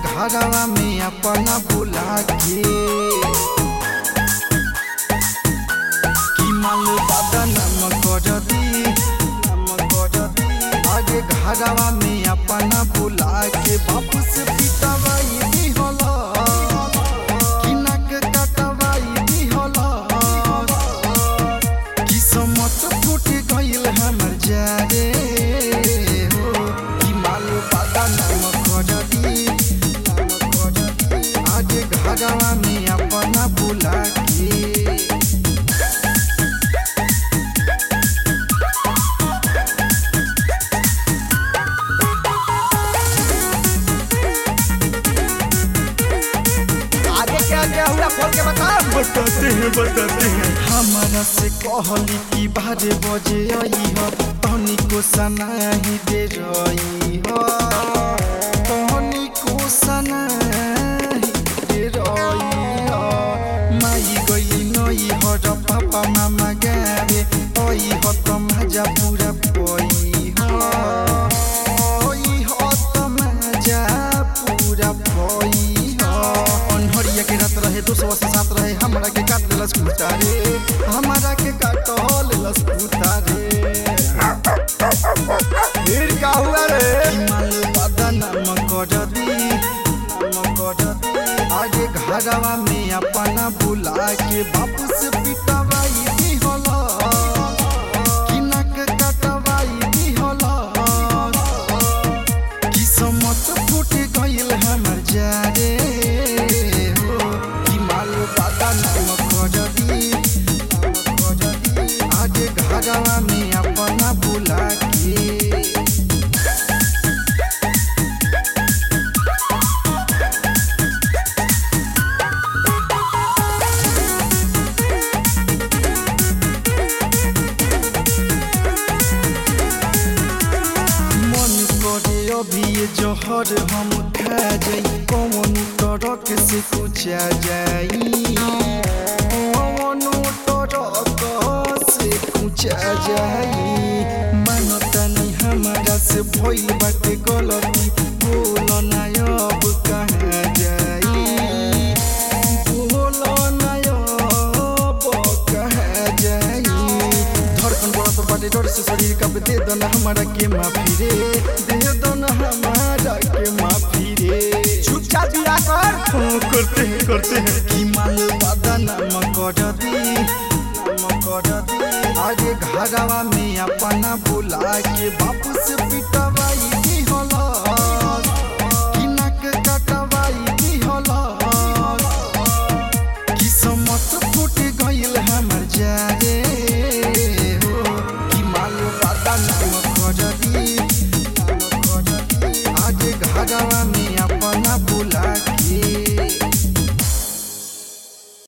घरवा में अपना बुला के कि माल दादा नम कर दी नम कर दी आगे घरवा में अपना बुला के बापू से पिटवाई दी होला कि नक कटवाई दी होला कि समत फूट गइल हमर जारे हो कि माल पादा नाम कर दी नाम कर दी आगे घरवा में अपना बुला के आगे क्या क्या हुआ खोल के बता बताते हैं बताते हैं हमारा से कहली कि बारे बजे आई हो तहनी को सनाही दे रही हो तहनी को सनाही दे रही हो माई गई नई हो र पापा मामा गावे ओई हो त मजा पूरा पई हो ओई हो त मजा पूरा पई हो अनहरिया के रात रहे दो सौ अस्सी सात रहे हमरा के काट लेलस कुत्ता रे हमरा के काट लेलस कुत्ता रे फिर क्या हुआ रे माल पादा नाम कर दी नाम कर दी आगे घरवा में अपना बुला के बापू से पिटवाई दी होला कि नक कटवाई दी होला कि समत फूट गइल हमर जारे हो कि माल पादा नाम कर दी नाम कर दी आगे घरवा में अपना बुला के मन करे अभी ये जहर हम खा जाई कौन तरक से कुचा जाई कौन तरक से कुचा जाई मानता नहीं हमारा से भइल बाटे गलती बोल ना अब कहाँ जाई बोल ना अब कहाँ जाई धड़कन बढ़त बाटे डर से शरीर कब दे दो ना हमारा के माफी रे दे दो ना हमारा के माफी रे चुपचाप दिया कर हाँ करते हैं करते हैं कि माल पादा नाम कर दी नाम कर दी आगे घरवा में अपना बुला के बापू से पिटवाई